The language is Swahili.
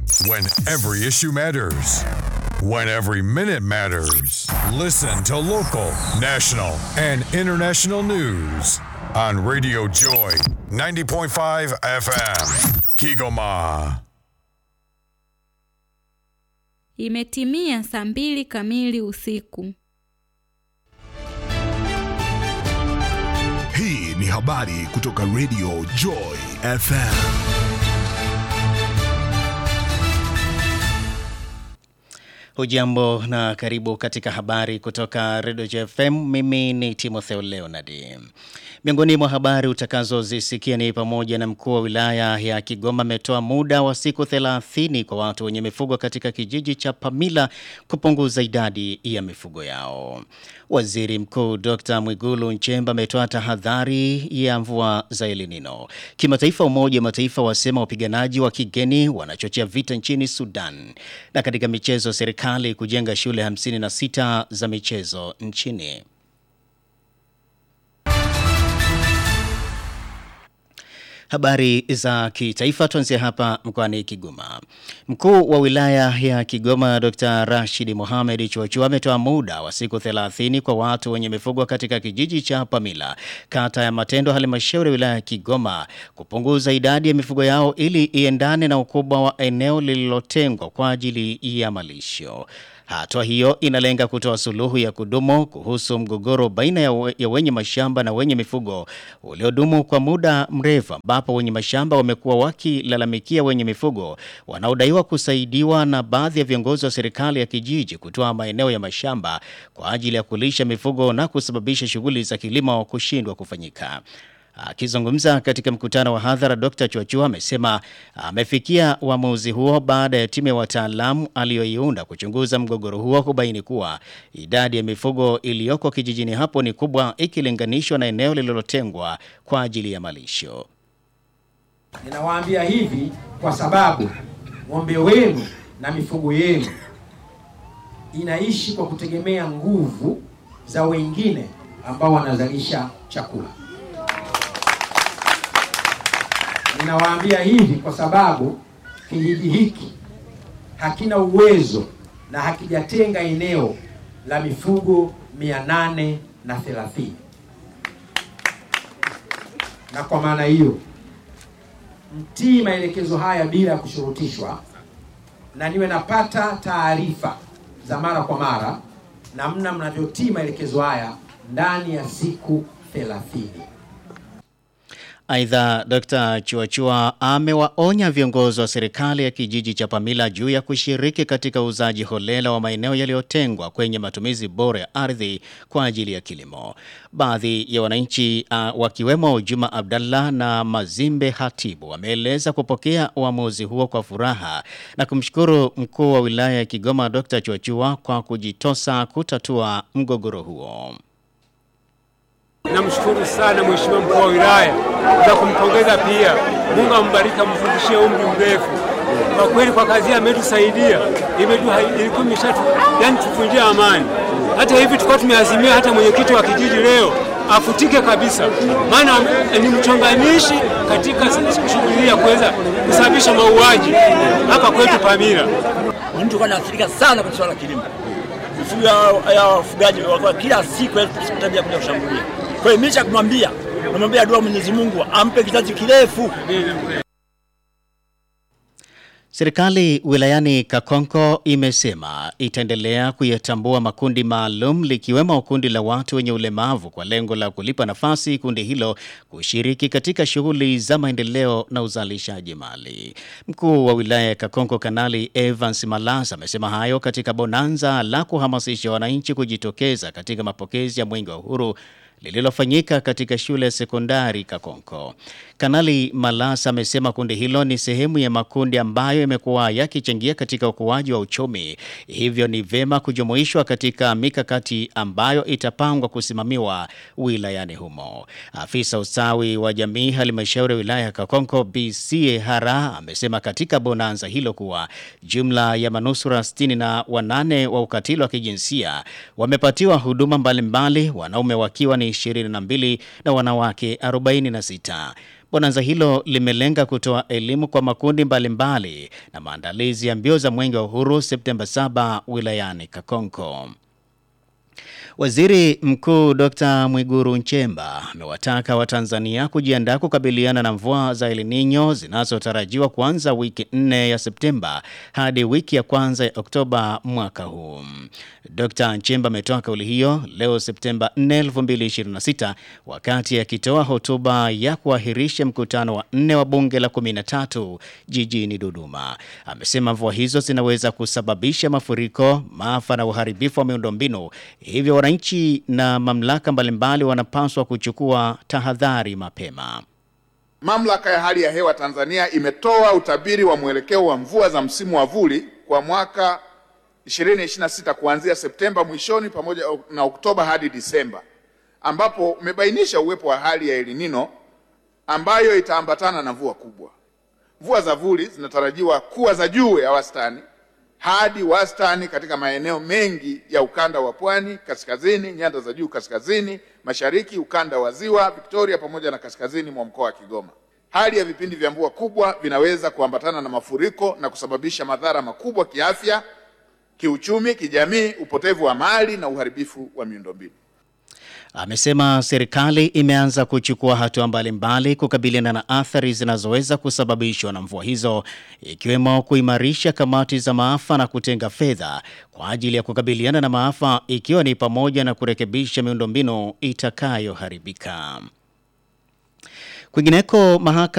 When every issue matters. When every minute matters. Listen to local, national, and international news on Radio Joy 90.5 FM. Kigoma. Imetimia saa mbili kamili usiku. Hii ni habari kutoka Radio Joy FM. Hujambo na karibu katika habari kutoka Radio JFM. Mimi ni Timotheo Leonard. Miongoni mwa habari utakazozisikia ni pamoja na mkuu wa wilaya ya Kigoma ametoa muda wa siku 30 kwa watu wenye mifugo katika kijiji cha Pamila kupunguza idadi ya mifugo yao. Waziri Mkuu Dr. Mwigulu Nchemba ametoa tahadhari ya mvua za El Nino. Kimataifa, Umoja wa Mataifa wasema wapiganaji wa kigeni wanachochea vita nchini Sudan. Na katika michezo, serikali kujenga shule 56 za michezo nchini. Habari za kitaifa tuanzie hapa mkoani Kigoma. Mkuu wa wilaya ya Kigoma Dr. Rashid Mohamed Chuachua ametoa muda wa siku 30 kwa watu wenye mifugo katika kijiji cha Pamila, kata ya Matendo, halmashauri ya wilaya ya Kigoma kupunguza idadi ya mifugo yao ili iendane na ukubwa wa eneo lililotengwa kwa ajili ya malisho. Hatua hiyo inalenga kutoa suluhu ya kudumu kuhusu mgogoro baina ya, we, ya wenye mashamba na wenye mifugo uliodumu kwa muda mrefu ambapo wenye mashamba wamekuwa wakilalamikia wenye mifugo wanaodaiwa kusaidiwa na baadhi ya viongozi wa serikali ya kijiji kutoa maeneo ya mashamba kwa ajili ya kulisha mifugo na kusababisha shughuli za kilimo kushindwa kufanyika. Akizungumza katika mkutano wa hadhara, Dr. Chuachua amesema amefikia uamuzi huo baada ya timu ya wataalamu aliyoiunda kuchunguza mgogoro huo kubaini kuwa idadi ya mifugo iliyoko kijijini hapo ni kubwa ikilinganishwa na eneo lililotengwa kwa ajili ya malisho. Ninawaambia hivi kwa sababu ng'ombe wenu na mifugo yenu inaishi kwa kutegemea nguvu za wengine ambao wanazalisha chakula. Ninawaambia hivi kwa sababu kijiji hiki hakina uwezo na hakijatenga eneo la mifugo mia nane na thelathini na kwa maana hiyo mtii maelekezo haya bila ya kushurutishwa, na niwe napata taarifa za mara kwa mara namna mnavyotii maelekezo haya ndani ya siku thelathini. Aidha, Dr. Chuachua amewaonya viongozi wa serikali ya kijiji cha Pamila juu ya kushiriki katika uuzaji holela wa maeneo yaliyotengwa kwenye matumizi bora ya ardhi kwa ajili ya kilimo. Baadhi ya wananchi uh, wakiwemo Juma Abdallah na Mazimbe Hatibu wameeleza kupokea uamuzi huo kwa furaha na kumshukuru mkuu wa wilaya ya Kigoma Dr. Chuachua kwa kujitosa kutatua mgogoro huo. Namshukuru sana mheshimiwa mkuu wa wilaya na kumpongeza pia. Mungu ambariki, amfundishie umri mrefu. Kwa kweli kwa kazi ametusaidia, ilikuwa imeshatu yani tufunjia amani. Hata hivi tulikuwa tumeazimia hata mwenyekiti wa kijiji leo afutike kabisa, maana ni mchonganishi katika shughuli ya kuweza kusababisha mauaji hapa kwetu Pamila. Ni mtu anaathirika sana kwenye swala la kilimo, mifugo ya wafugaji walikuwa kila siku tabia kuja kushambulia kwa hiyo mimi cha kumwambia namwambia dua Mwenyezi Mungu ampe kizazi kirefu. Serikali wilayani Kakonko imesema itaendelea kuyatambua makundi maalum likiwemo kundi la watu wenye ulemavu kwa lengo la kulipa nafasi kundi hilo kushiriki katika shughuli za maendeleo na uzalishaji mali. Mkuu wa wilaya ya Kakonko Kanali Evans Malasa amesema hayo katika bonanza la kuhamasisha wananchi kujitokeza katika mapokezi ya Mwenge wa Uhuru lililofanyika katika shule ya sekondari Kakonko. Kanali Malasa amesema kundi hilo ni sehemu ya makundi ambayo yamekuwa yakichangia katika ukuaji wa uchumi, hivyo ni vema kujumuishwa katika mikakati ambayo itapangwa kusimamiwa wilayani humo. Afisa ustawi wa jamii halmashauri ya wilaya ya Kakonko BC Hara amesema katika bonanza hilo kuwa jumla ya manusura sitini na wanane wa ukatili wa kijinsia wamepatiwa huduma mbalimbali, wanaume wakiwa ni 22 na wanawake 46. Bonanza hilo limelenga kutoa elimu kwa makundi mbalimbali na maandalizi ya mbio za Mwenge wa Uhuru Septemba 7 wilayani Kakonko. Waziri Mkuu Dr. Mwiguru Nchemba amewataka Watanzania kujiandaa kukabiliana na mvua za El Nino zinazotarajiwa kuanza wiki nne ya Septemba hadi wiki ya kwanza ya Oktoba mwaka huu. Dr. Nchemba ametoa kauli hiyo leo Septemba 4, 2026 wakati akitoa hotuba ya kuahirisha mkutano wa nne wa bunge la 13 jijini Dodoma. Amesema mvua hizo zinaweza kusababisha mafuriko, maafa na uharibifu wa miundombinu, hivyo wananchi na mamlaka mbalimbali wanapaswa kuchukua tahadhari mapema. Mamlaka ya hali ya hewa Tanzania imetoa utabiri wa mwelekeo wa mvua za msimu wa vuli kwa mwaka 2026 kuanzia Septemba mwishoni pamoja na Oktoba hadi Disemba, ambapo umebainisha uwepo wa hali ya El Nino ambayo itaambatana na mvua kubwa. Mvua za vuli zinatarajiwa kuwa za juu ya wastani hadi wastani katika maeneo mengi ya ukanda wa pwani, kaskazini, nyanda za juu kaskazini, mashariki, ukanda wa ziwa Victoria pamoja na kaskazini mwa mkoa wa Kigoma. Hali ya vipindi vya mvua kubwa vinaweza kuambatana na mafuriko na kusababisha madhara makubwa kiafya, kiuchumi, kijamii, upotevu wa mali na uharibifu wa miundombinu. Amesema serikali imeanza kuchukua hatua mbalimbali kukabiliana na athari zinazoweza kusababishwa na mvua hizo ikiwemo kuimarisha kamati za maafa na kutenga fedha kwa ajili ya kukabiliana na maafa ikiwa ni pamoja na kurekebisha miundombinu itakayoharibika. Kwingineko mahakama